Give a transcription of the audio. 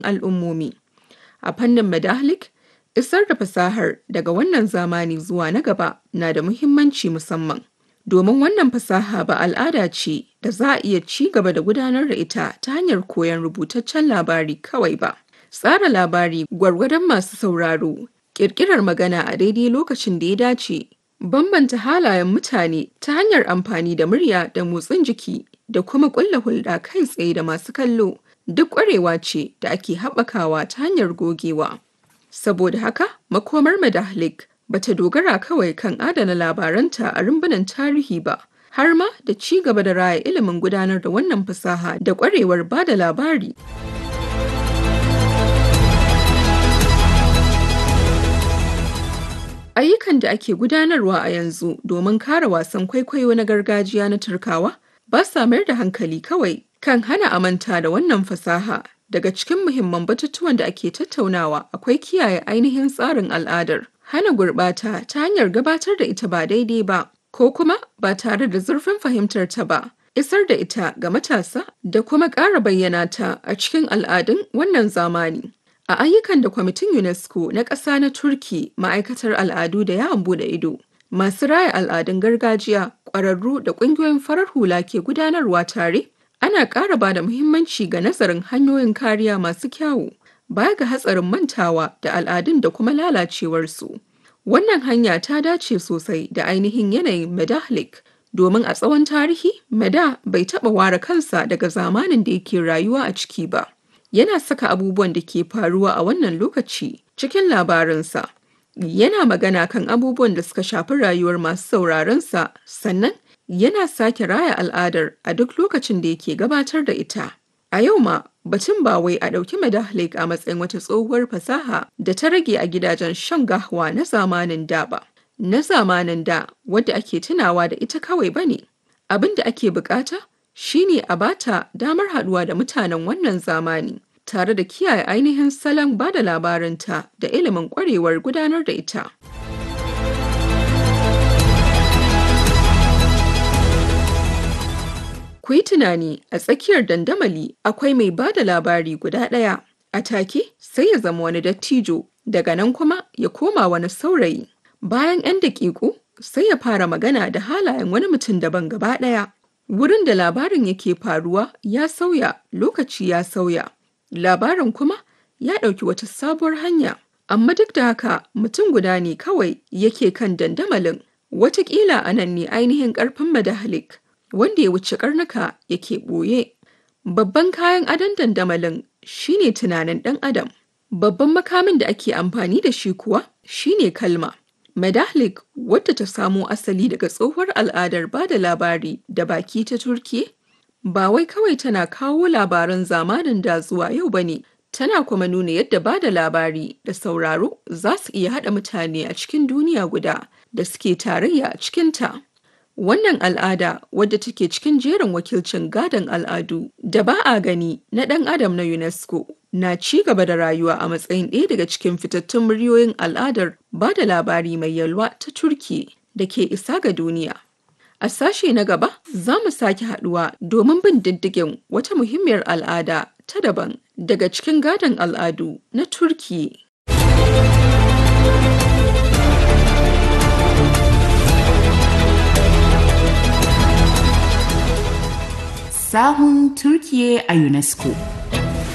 al'ummomi. A fannin Medahlik, isar da fasahar daga wannan zamani zuwa na gaba na da muhimmanci musamman. Domin wannan fasaha ba al'ada ce da za a iya ci gaba da gudanar da ita ta hanyar koyon rubutaccen labari kawai ba. Tsara labari gwargwadon masu sauraro, ƙirƙirar magana a daidai lokacin da ya dace, bambanta halayen mutane ta hanyar amfani da murya da motsin jiki da kuma ƙulla hulɗa kai tsaye da masu kallo duk ƙwarewa ce da ake haɓakawa ta hanyar gogewa. Saboda haka, makomar Medahlik ba ta dogara kawai kan adana labaranta a rumbunan tarihi ba, har ma da ci gaba da raya ilimin gudanar da wannan fasaha da ƙwarewar ba da labari. Ayyukan da ake gudanarwa a yanzu domin kare wasan kwaikwayo na gargajiya na Turkawa ba sa mayar da hankali kawai kan hana amanta da wannan fasaha. Daga cikin muhimman batutuwan da ake tattaunawa akwai kiyaye ainihin tsarin al'adar, hana gurɓata ta hanyar gabatar da ita ba daidai ba, ko kuma ba tare da zurfin fahimtar ta ba, isar da ita ga matasa da kuma ƙara bayyana ta a cikin al'adun wannan zamani. A ayyukan da kwamitin UNESCO na ƙasa na Turki ma'aikatar al'adu da yawon bude ido, masu raya al'adun gargajiya, ƙwararru da ƙungiyoyin farar hula ke gudanarwa tare, ana ƙara ba da muhimmanci ga nazarin hanyoyin kariya masu kyawu, baya ga hatsarin mantawa da al'adun da kuma lalacewarsu. Wannan hanya ta dace sosai da ainihin yanayin Medahlik, domin a tsawon tarihi, Meda bai taɓa ware kansa daga zamanin da yake rayuwa a ciki ba. yana saka abubuwan da ke faruwa a wannan lokaci cikin labarinsa. Yana magana kan abubuwan da suka shafi rayuwar masu sauraronsa sannan yana sake raya al'adar a duk lokacin da yake gabatar da ita. A yau ma batun ba wai a ɗauki Medahlik a matsayin wata tsohuwar fasaha da ta rage a gidajen shan gahwa na zamanin da ba. Na zamanin da wadda ake tunawa da ita kawai ba ne. Abin da ake bukata shine a bata damar haɗuwa da mutanen wannan zamani tare da kiyaye ainihin salon ba da labarinta da ilimin ƙwarewar gudanar da ita. Ku yi tunani a tsakiyar dandamali akwai mai ba da labari guda ɗaya, a take sai ya zama wani dattijo, daga nan kuma ya koma wani saurayi. Bayan 'yan daƙiƙu sai ya fara magana da halayen wani mutum daban gaba ɗaya. Wurin da labarin yake faruwa ya sauya, lokaci ya sauya. Labarin kuma ya ɗauki wata sabuwar hanya. Amma duk da haka mutum guda ne kawai yake kan dandamalin. Wataƙila a nan ne ainihin ƙarfin Medahlik, wanda ya wuce ƙarnuka yake ɓoye. Babban kayan adon dandamalin shine tunanin ɗan adam. Babban makamin da ake amfani da shi kuwa shine kalma. Medahlik wadda ta samo asali daga tsohuwar al'adar ba da labari da baki ta Turki, ba wai kawai tana kawo labaran zamanin da zuwa yau ba ne, tana kuma nuna yadda ba da labari da sauraro za su iya haɗa mutane a cikin duniya guda da suke tarayya a cikinta. Wannan al'ada wadda take cikin jerin wakilcin gadon al'adu da ba a gani na ɗan adam na UNESCO na ci gaba da rayuwa a matsayin ɗaya daga cikin fitattun muryoyin al'adar ba da labari mai yalwa ta Turki da ke isa ga duniya. A sashe na gaba za mu sake haɗuwa domin bin diddigin wata muhimmiyar al'ada ta daban daga cikin gadon al'adu na Turki. sahun Turkiye a UNESCO.